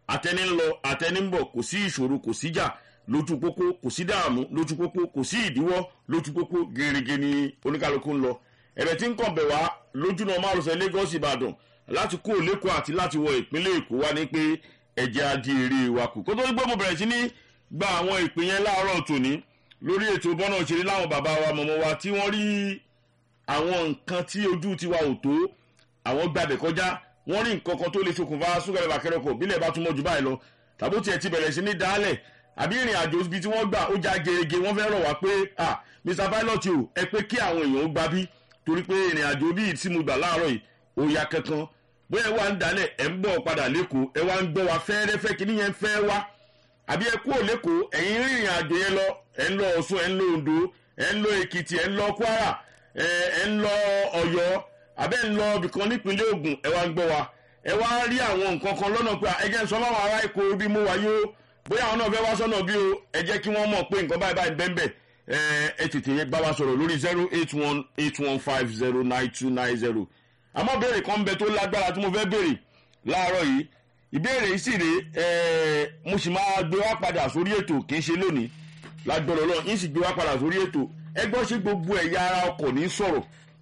àtẹni ń lọ àtẹni ń bọ̀ kò sí ìṣòro kò síjà lójú pópó kò sí dààmú lójú pópó kò sí ìdíwọ́ lójú pópó gèrègè ni oníkálukú ń lọ ẹ̀bẹ̀ tí ń kàn bẹ̀ wá lójú náà márosẹ̀ lagos ìbàdàn láti kó lẹ́kọ̀ọ́ àti láti wọ ìpínlẹ̀ èkó wá ní pé ẹ̀jẹ̀ adi èrè wa kù kó tó ní pé mo bẹ̀rẹ̀ sí ní gba àwọn ìpè yẹn láàárọ̀ tòní lórí ètò bọ́nà òṣèré láwọn bàbá wa mọ̀mọ́ wa tí wọ́n rí àwọn nǹkan tí ojú tiwa ò tó àwọn gbàbẹ̀ kọjá wọ́n rí nǹkan kan tó lè ṣokùnfà súnkẹrẹ bàkẹrẹ kò bílẹ̀ bá túnmọ̀ jù báyìí lọ tàbó tiẹ̀ ti bẹ̀rẹ̀ sí ní dálẹ̀ àbí ìrìn àjò ibi tí wọ́n gbà ó já gerege wọ́n fẹ́ rọ̀ wá pé ah mr pilot o ẹ pé kí àwọn èèyàn ó gbà bí torí pé ìrìn àjò bíi tí mo gbà láàárọ̀ yìí ó ya kankan bóyá ẹ wá ń dálẹ̀ ẹ ń bọ̀ padà lẹ́kọ̀ọ́ ẹ wá ń gbọ́ wa fẹ́ẹ́rẹ́fẹ́ kí níyẹn fẹ́ wá àbí ẹ kúrò lẹ́kọ̀ọ́ ẹ̀yin rìnrìn àjò yẹn lọ ẹ̀ ń lọ ọ̀ṣun ẹ̀ ń lọ ondo ẹ̀ ń lọ èkìtì ẹ̀ ń lọ kwara ẹ̀ ń lọ ọ̀yọ́ àbẹ́ ń lọ ibìkan nípínlẹ̀ ogun ẹ̀ wá ń gbọ́ wa ẹ wá rí àwọn nǹkan kan lọ́nà pé ẹ jẹ́ ń sọ fáwọn ará èkó bí mo wáyé o bóyá àwọn náà fẹ́ wá sọ́nà bí o ẹ jẹ́ kí wọ́n mọ̀ pé nǹkan báyìí báyìí bẹ́ẹ̀ bẹ́ẹ̀ ẹ tètè bá wa sọ̀rọ̀ lórí zero eight one eight one five zero nine two nine zero àmọ́ béèrè kan bẹ tó lágbára tí mo fẹ́ béèrè láàárọ̀ yìí ìbéèrè yìí sì rè é mo sì máa gbé wá padà sórí ètò kì í ṣe lónìí lágbọ́dọ̀ lọ yín sì gbé wá padà sórí ètò ẹ gbọ́ ṣé gbogbo ẹ̀yà ara ọkọ̀ ní sọ̀rọ̀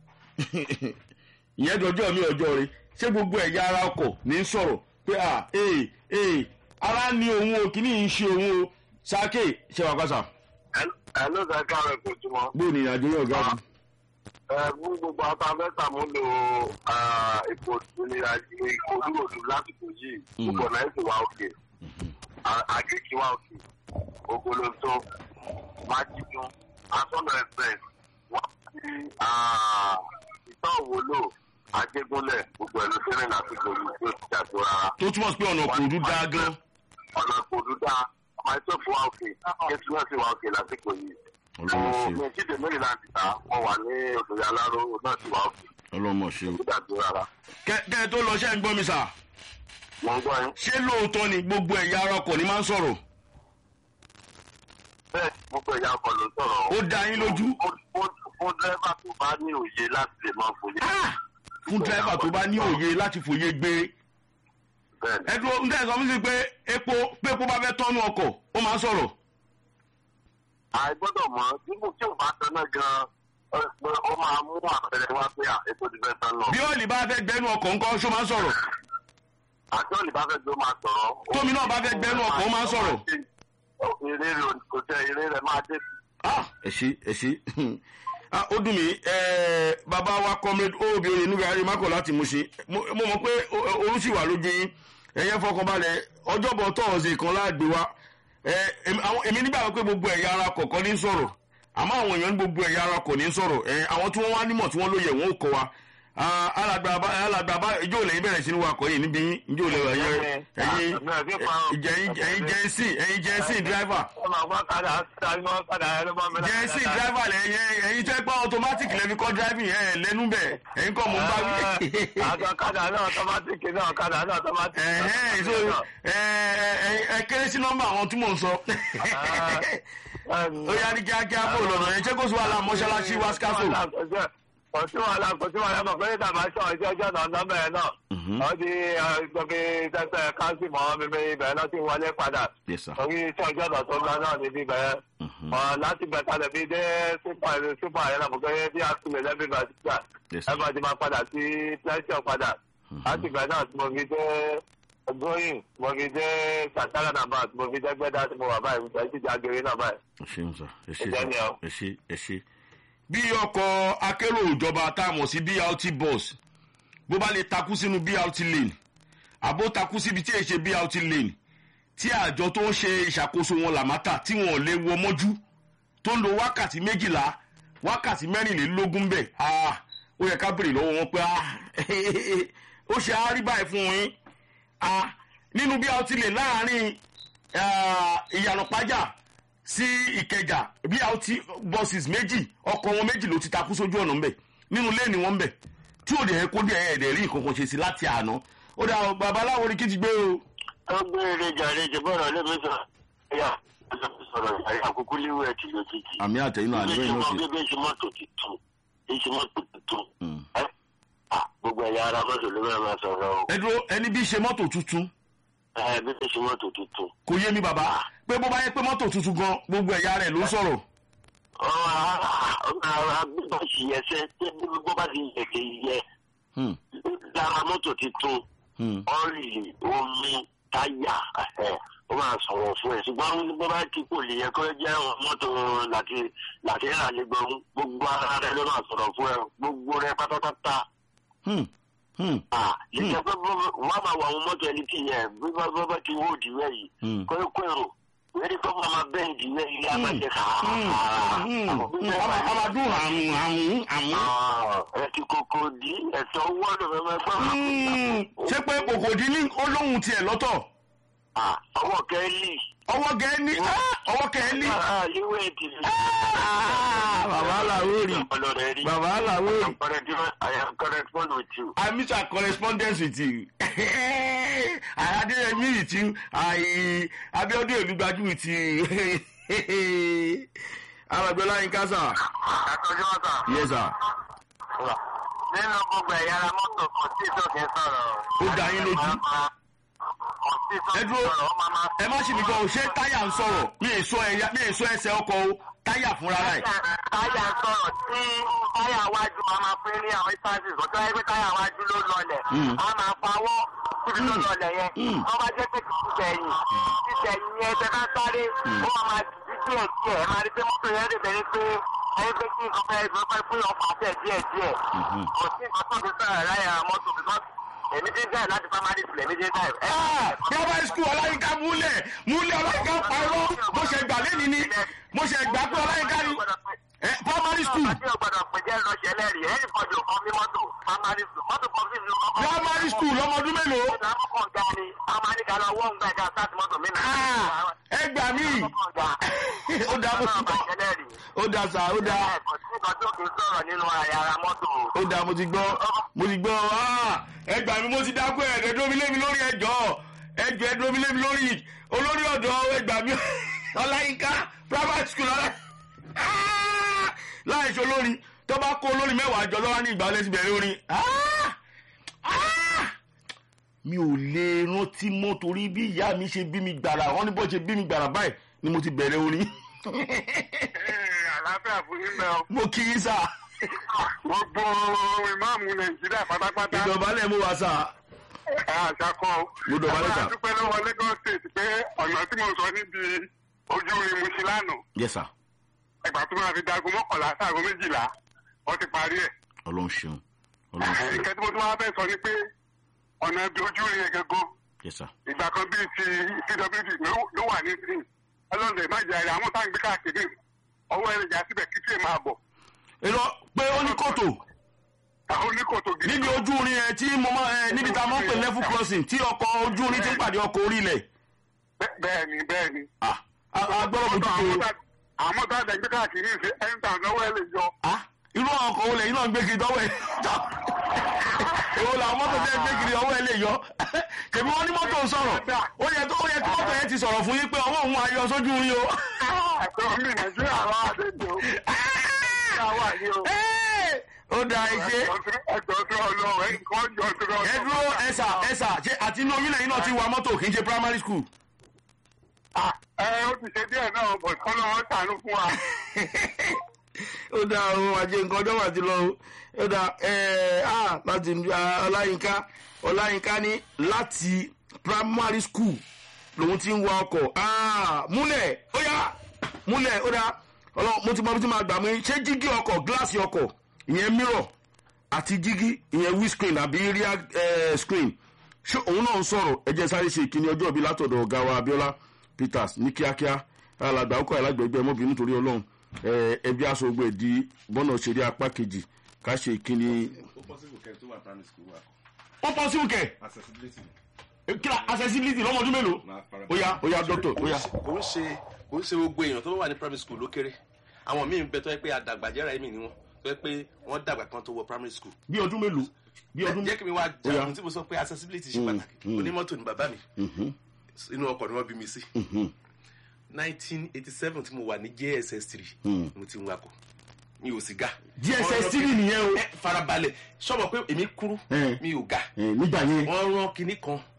ìyẹn dọjọ́ mi ọjọ́ rẹ ṣé gbogbo ẹ̀yà ara ọkọ̀ ní sọ̀rọ̀ pé à ee ee ara ni òun o kìíní yìí ń ṣe òun o sáké ṣe wà pàṣà. ẹ ló sọ ká rẹ kò túmọ̀. bó ni ìrìnàjò yóò ga jù. ẹ fún gbogbo àwọn afẹ́ sàmúlò ipò ìkòdúròdú lásìkò yìí gbogbo náà sì wá òkè àgékì wá òkè ògbólóńtó májídún asọ́nà express wọ́n ti ìtọ́ òwòlò ajégúnlẹ̀ gbogbo ẹ̀ ló ṣẹlẹ̀ lásìkò yìí tí ó ti jàdó rárá. tó túmọ̀ sí pé ọ̀nà kòdú dá gan. ọ̀nà kòdú dá myself wá òkè kẹ́sì náà sì wá òkè lásìkò yìí. ọlọ́mọ ṣe mi jíde mẹ́rin láti ta wọ́n wà ní òṣèré aláró náà sì wá òkè. ọlọ́mọ ṣe. ó jàdó rárá. kẹ́ ẹ tó lọ ṣe ń gbọ́ mi sà. mo ń gbọ́ yín. ṣé lóòótọ́ ni gbogbo ẹ̀yà ara ọkọ̀ ni máa ń sọ̀rọ̀. bẹ́ẹ̀ gbogbo ẹ̀yà ọkọ̀ ló ń sọ̀rọ̀. ó dá yín lójú. fún dírẹ́fà tó bá ní òye láti lè máa fòye. fún dírẹ́fà tó bá ní òye láti fòye gbé. bẹ́ẹ̀ni ẹ dúró ń tẹ̀sán mi sí pé epo pé epo bá fẹ́ tọ́nu ọkọ̀ ó máa ń sọ̀rọ̀. àìgbọ́dọ̀ mọ̀ dípò tí ò bá tẹ́lẹ̀ gan-an ẹ, pé ó máa mú àpẹẹrẹ wá pé à, ètò ìfẹ́ tán lọ. bí ọ̀lì bá fẹ́ gbẹ́nu ọkọ̀ ńkọ́ ṣó máa ń sọ̀rọ̀. àti òní bá fẹ́ gbé ó máa sọ̀rọ̀. Tómi náà bá fẹ́ gbẹ́nu ọkọ̀, ó máa ń sọ̀rọ̀. eré rẹ̀ kò tẹ eré rẹ̀ máa dé. Ah, ẹ ṣe ẹ ṣe Ah, ó dùn mí eh, bàbá wa comrade obi oye nígbà ayé mákò láti mú ṣe mo mo mọ̀ pé o- o- orun sì wà lójú yín ẹ̀yẹ fọkànbalẹ̀ ọjọ́bọ̀ tọ́ọ̀sì kan láàgbé wa Eh, èmi àwọn- èmi nígbà pé gbogbo ẹ̀yà ara kọ̀ọ̀kan ní sọ̀rọ̀ àmọ́ àwọn èèyàn ní gbogbo ẹ̀yà ara kò ní sọ̀rọ̀ Eh, àwọn tí wọ́n wá nímọ̀ tí wọ́n lóye wọn ò kọ́ wa Ah, alàgbà bá- alàgbà bá ijó lẹ́yìn bẹ̀rẹ̀ sí ní wakọ̀ yìí níbi yín ijó lẹ́yìn ẹ̀yìn ẹ̀yìn ẹ̀yìn jẹ́nsìn ẹ̀yìn jẹ́nsìn driver ọmọ àwọn kadà sáré wọn kadà ẹ ló máa ń bẹ láti jẹ́nsì dáadáa. driver lẹ́yìn ẹ̀yin tẹ́ pé automatic lẹ́fi kọ́ driving ẹ̀ lẹ́nu bẹ̀ ẹ̀yin kọ́ mọ̀ ń bá wí. àti ọ̀kadà náà tọ́mátìkì náà ọ̀kadà náà tọ́mátìkì náà. ẹ̀hẹ́n so ẹ ẹ ẹ kéré sí nọ́mbà àwọn tí mò ń sọ. ó yá ní kíákíá bó lọ́nà ẹ̀ ṣé kó sọ wàhálà mọ́ṣáláṣí wá skáfò. kò sí wàhálà kò sí wàhálà mọ̀ pé tàbá ṣọ ìṣe ọjọ́ náà nọ́mbà ẹ̀ náà. wọ́n di gbọ́gbé tẹ́tẹ́ káńsì mọ́ mímí ibẹ̀ náà ti wọlé padà. Yes, sir. torí iṣẹ́ ọjọ́ náà tó ń lọ náà níbí bẹ́ẹ̀. Ọ̀, láti bẹ̀ kalẹ̀ bí dé sípà sípà yẹn náà mọ̀ pé bí a tilẹ̀ lẹ́bí bá ti gbà. Yes, ẹ sir. máa ti máa padà sí pleasure padà. láti bẹ̀ náà tí mo fi dé gbóyìn mo fi dé sàtàrà náà bá mo fi dé gbẹ́dá tí mo wà báyìí mo ti jágere náà báyìí. ẹ ṣeun sà ẹ ṣe Ìjẹ́ ni sà ọ. ẹ ṣe ẹ ṣe. bí ọkọ̀ akérò ìjọba tá a mọ̀ sí brt bus bó bá lè takú sínú brt lane àbó takú síbi tí èyí ṣe brt lane tí àjọ tó ń ṣe ìṣàkóso wọn làmátà tí wọn ò lè wọ mọ́jú tó ń lo wákàtí méjìlá wákàtí mẹ́rìnlélógún bẹ́ẹ̀ ah, ó yẹ ká béèrè lọ́wọ́ wọn pé ah, ó ṣe á rí báyìí fún yín ah, nínú brt lane láàrin ah, ìyànà pàjá sí ìkẹjà brt buses méjì ọkọ̀ wọn méjì ló ti takú sójú ọ̀nà ńbẹ̀ nínú léènì wọn ńbẹ̀ tí ò dẹ̀ kó dẹ̀ ẹ̀dẹ̀ rí nǹkan kan ṣe sí láti àná ó dà babaláwo ni kí ti gbé o. ó gbé eré jàre jẹbọrọ lẹbi sọ ẹyà sọ̀rọ̀ ìyá àkókò léwu ẹ tìlọ títì. àmì àtẹ̀yìn náà bí àdúrà ṣe iná mọ sí. bí bí ṣe mọ́tò tuntun bí ṣe mọ́tò tuntun. Mm. ẹ à gbogbo ẹ̀yà ara mọ́tò ló bẹ̀rẹ̀ máa sọ̀rọ̀ o. ẹ dúró ẹni bí ṣe mọ́tò tuntun ẹ bí ó ṣe mọ́tò tuntun. kò yé mi bàbá pé bó bá yẹ pé mọ́tò tuntun gan gbogbo ẹ̀yà rẹ̀ ló ń sọ̀rọ̀. bó ṣe yẹ sẹ́ bó bá ti yẹ kì í yẹ Hmm, lára mọ́tò tuntun hmm. ọ́ìlì omi táyà ẹ̀ ó máa sọ̀rọ̀ fún ẹ̀ ṣùgbọ́n bó bá ti kò lè yẹ kó jẹ́ mọ́tò láti láti rà lé gbọ́n gbogbo ara rẹ ló máa sọ̀rọ̀ fún ẹ gbogbo rẹ pátápátá. Hmm, hmm, Ah, lè jẹ́ pé bó- wọ́n máa wọ àwọn mọ́tò ẹni tí yẹn bí bá bá bá ti wó òdìwẹ́ yìí hmm. kó kó èrò wẹ́rí tó máa máa bẹ́ẹ̀ ìdíwẹ́ ilé àbájẹ́ Hmm, hmm, hmm. Ọmọ ọmọ dùn àrùn àrùn àrùn. ẹ ti kókó di ẹ̀sọ́ owó ọ̀dọ̀ fẹ́ máa gbọ́. Hmm, ṣé pé kòkòdì ní olóhùn tiẹ̀ lọ́tọ̀ Ah, ọwọ́ kẹ́lí. ọwọ́ gẹ̀ẹ́ni ah, ọwọ́ kẹ́ẹ́ni. Ah, ìwé ti lè. Ah, bàbá làwórì ọlọ́rẹ̀ rí. bàbá làwórì. I am correspond with you. I miss our correspondence with you. I Adeyemi with you. I Abiodun Olugbaju with you. Alagbola Yinka sir. àtọ́jú wọn sà. Yes sir. nínú gbogbo ẹ̀yà ara mọ́tò kò sí ìtòkè sọ̀rọ̀. Ó dá yín lójú. kò sí Ẹ ìtòkè dúró. sọ̀rọ̀ ó máa máa. Ẹ má ṣì mí gbọ́ o, ṣé táyà ń sọ̀rọ̀? Mi ì sọ ẹ̀yà mi ì sọ ẹsẹ̀ ọkọ̀ o, táyà fúnra rẹ̀. táyà sọ̀rọ̀ tí táyà wájú máa máa pín ní àwọn instances kò tó yẹ pé táyà wájú ló lọlẹ̀ Mm. a máa pawọ́ síbi tó Mm. lọlẹ̀ yẹn Mm. wọ́n bá jẹ́ pé kì í tẹ̀yìn títẹ̀yìn yẹn tẹ́ bá sáré ó máa máa di díẹ̀ díẹ̀ ẹ máa rí pé mọ́tò yẹn lè bẹ̀rẹ̀ pé ẹni pé kí nǹkan fẹ́ fẹ́ fún ọkọ̀ àtẹ̀ díẹ̀ díẹ̀ Mhm. kò sí nǹkan tó fi sọ̀rọ̀ láyà mọ́tò because èmi ti ń drive láti primary school èmi ti ń drive. Ah, Primary school Ọláyínká múlẹ̀ múlẹ̀ Ọláyínká parọ́ mo ṣe gbà lẹ́ni ni mo ṣe gbà pé Ọláyínká ni Eh, primary school Àti ọ̀gbọ́dọ̀ pè jẹ́ lọ́sẹ̀ lẹ́rìí ẹ̀rí kọjú ọkọ mi mọ́tò primary school mọ́tò kan fi lu ọkọ̀. primary school lọ́mọdún mélòó. Ìgbà mọ́kàn ga ni a máa ní ká lọ wọ́n gbà ká sáàtì mọ́tò mi náà. Ah, ẹ gbà mí. ó dá mo ti gbọ́ ó dá sá ó dá Kò sí nǹkan tó kì í sọ̀rọ̀ nínú ara mọ́tò. ó dá mo ti gbọ́ mo ti gbọ́ ah, ẹ gbà mí mo ti dákú ẹ̀ ẹ̀ dúró mi lé mi lórí ẹjọ́ ẹjọ́ ẹ dúró mi lé mi lórí olórí ọ̀dọ́ ẹ gbà mí ọláyínká private school ọlá Ah, láì ṣe olórin tó bá kó olórin mẹ́wàá jọ lọ́wọ́ ní ìgbà ọlẹ́sìn bẹ̀rẹ̀ orin Ah, ah, mi ò lè rántí mọ́ torí bí ìyá mi ṣe bí mi gbàrà wọ́n ní bó ṣe bí mi gbàrà báyìí ni mo ti bẹ̀rẹ̀ orin Àlàáfíà fún yín bẹ́ẹ̀ o. mo kí í sá Gbogbo ìmáàmù Nàìjíríà pátápátá. ìdọ̀bálẹ̀ mo wà sá Ẹ àṣàkọ́. Mo dọ̀bálẹ̀ sà. Àwọn àdúpẹ́ lọ́wọ́ Lagos State pé ọ̀nà tí mo sọ níbi ojú rin mu sí lánàá. yes sir Ẹgbà tó máa fi dago mọ́kànlá sáàgó méjìlá. Wọ́n ti parí ẹ̀. ọlọ́run ṣeun ọlọ́run ṣeun Ìkẹ́ tí mo tún wá fẹ́ sọ ni pé ọ̀nà ibi ojú rin yẹn gangan. yes sir Ìgbà kan bíi ti CWD ló- ló wà ní sí. Ọlọ́run má jẹ́ àrẹ àwọn táwọn gbé káàkiri. Ọwọ́ ẹ̀rẹ̀ jà síbẹ̀ kí tí ì máa bọ̀. èrò pé ó ní kòtò Àwọn oníkòtò gidi. níbi ojú orin ẹ tí mo máa ẹ níbi tá a máa ń pè level crossing tí ọkọ̀ ojú orin ti ń pàdé ọkọ̀ orí ilẹ̀ Bẹ́- Bẹ́ẹ̀ni bẹ́ẹ̀ni. ah agbọ́dọ̀ mo Àwọn dúró tá- àwọn tá a dẹ̀ gbé káàkiri ṣe ẹ̀ńtà lọ́wọ́ ẹ̀ lè yọ. ah irú ọkọ̀ olè yìí náà ń gbé kiri tọ́wọ́ ẹ̀ èwo làwọn mọ́tò tẹ́ ń gbé kiri ọwọ́ ẹ̀ lè yọ kèmí wọ́n ní mọ́tò ń sọ̀rọ̀ ó yẹ tó ó yẹ kí mọ́tò yẹn ti sọ̀rọ̀ fún yín pé ọwọ́ òun ayọ̀ sójú orin o. Ẹ̀tọ́ mi Nàìjíríà wá àdéjọ. Ṣé àwa ni o? Ẹ́, ó da iṣẹ́ Ẹ̀jọ̀ tó ọlọ́run ẹ̀ nǹkan jọ tó lọ. ẹ dúró ẹsà ẹsà ṣe àti inú omi lẹ́yìn náà ti wa mọ́tò kì í ṣe primary school. Ẹ ó ti ṣe díẹ̀ náà bọ̀ kọ́lọ́ wọn ṣàánú fún wa. ó dá ohun àjẹ nǹkan ọjọ́ wà ti lọ o ó dá ẹ á láti ah, ọláyínká ọláyínká ní láti primary school lòun ti ń wa ọkọ̀ Ah, múlẹ̀ ó yá múlẹ̀ ó dá ọlọ́run mo ti mọ bí tí máa gbà mí ṣé jígí ọkọ̀ gíláàsì ọkọ̀ ìyẹn mirror àti jígí ìyẹn windscreen àbí rear eh, screen ṣé òun náà ń sọ̀rọ̀ ẹ jẹ́ sáré ṣe ìkíni ọjọ́ ìbí látọ̀dọ̀ ọ̀gá wa abiola peters ní kíákíá alàgbà ọkọ̀ alágbègbè ọmọbìnrin nítorí ọlọ́run eh, ẹbí aṣọ ogun ẹ̀dí bọ́nà òṣèré apá kejì ká ṣe ìkíni. ó possible kẹ́ tó wà primary school wa ó pọ̀ sí òkè accessibility kíra accessibility lọ́mọdún mélòó máa fara ó yá ó yá dọ́tọ̀ ó yá. kò ń ṣe kò ń ṣe gbogbo èèyàn tó wà ní primary school ló kéré àwọn míì ń bẹ tó yẹ pé àdàgbàjẹ́ra ẹ̀mí ni wọ́n tó yẹ pé wọ́n dàgbà kan tó wọ primary school bí ọdún mélòó bí ọdún jẹ́ kí mi wá Ó yá. jagun tí mo sọ pé accessibility ṣe pàtàkì onímọ́tò ni bàbá mi inú ọkọ̀ ni wọ́n bí mi sí nineteen eighty seven tí mo wà ní jss three mo ti ń wakọ̀ mi ò sì ga GSS three nìyẹn o. ẹ farabalẹ̀ sọ́mọ pé èmi kúrú Eh. mi ò ga Eh, nígbà yẹn wọ́n rán kinní kan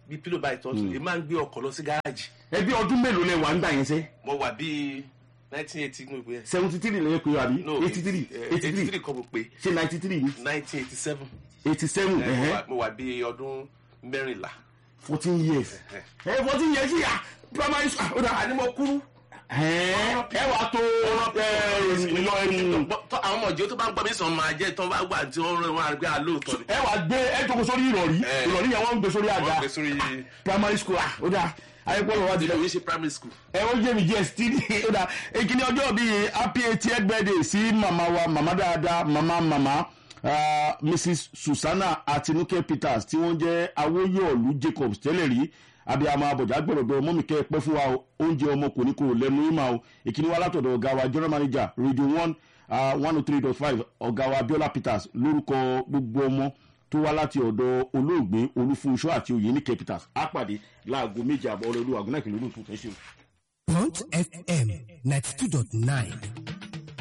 bí pílò báyìí tó tún èmi máa ń gbé ọkọ̀ lọ sí gáràjì ẹbí ọdún mélòó lẹ wà ń gbà yẹn sẹ́ mo wà bíi nineteen eighty mo pè é seventy three lè pè é àbí no eighty three eighty eighty three three kọ́ mo pè ṣe ninety three nineteen eighty seven eighty seven mo wà bíi ọdún mẹ́rìnlá fourteen years ẹ fourteen years yà primary school ó dà àní mo kúrú ẹ wà tó ìlọ ẹni tó àwọn ọmọ ìjọ tó bá ń gbọ́ mi sàn máa jẹ́ tó bá wà tí wọ́n rán wọn àgbẹ̀ àlóòótọ́ ni ẹ wà gbé ẹ jókòó sórí ìrọ̀rí Eh. ìrọ̀rí yẹn wọ́n ń gbé sórí wọ́n àga gbé sórí primary school ah ó dà ayépọ̀ lọ́wọ́ ti ilé ìwé ṣe primary school ẹ ó jẹ́ mi jẹ́ std ó dà èkìní ọjọ́ bíi happy eightieth birthday sí màmá wa màmá dáadáa màmá màmá ah, mrs susanna atinuke peters tí wọ́n jẹ́ awóyọ̀lú jacobs tẹ́lẹ̀ rí abiyamọ abọ̀jà gbọ̀dọ̀dọ̀ mọ́mìkẹ́ pẹ́ fún wa o oúnjẹ ọmọ kò ní kò lẹ́nu ìmọ̀ o ìkíní wa látọ̀dọ̀ ọ̀gá wa general manager radio one one oh three dot five ọ̀gá wa abiola peters lórúkọ gbogbo ọmọ tó wá láti ọ̀dọ̀ olóògbé olúfunṣọ́ àti oyènìkẹ́ peters á pàdé láago méje àbọ̀ ọlọ́ọ̀lù àgùnà ìpínlẹ̀ olóòtú ẹ ṣeun. Bond FM 92.9